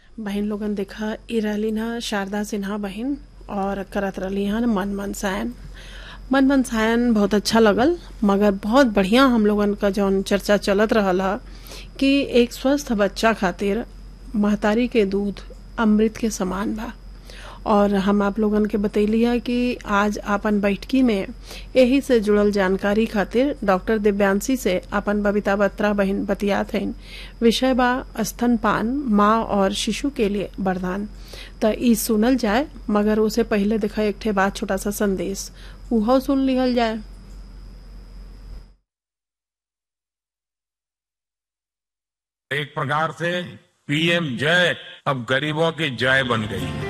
बहन लोगन देखा ई रहली ना शारदा सिन्हा बहन और करत रहली हन मन मन सायन मन मन सायन बहुत अच्छा लगल मगर बहुत बढ़िया हम लोगन का जौन चर्चा चलत रहल ह कि एक स्वस्थ बच्चा खातिर महतारी के दूध अमृत के समान बा और हम आप लोगन के बतैली है कि आज आपन बैठकी में यही से जुड़ल जानकारी खातिर डॉक्टर दिव्यांशी से अपन बबीता बत्रा बहन बतियात हइन विषय बा स्तनपान माँ और शिशु के लिए वरदान त ई सुनल जाए मगर उसे पहले देखा एक ठे बात छोटा सा संदेश उहो सुन लिहल जाए एक प्रकार से पीएम जय अब गरीबों की जय बन गई है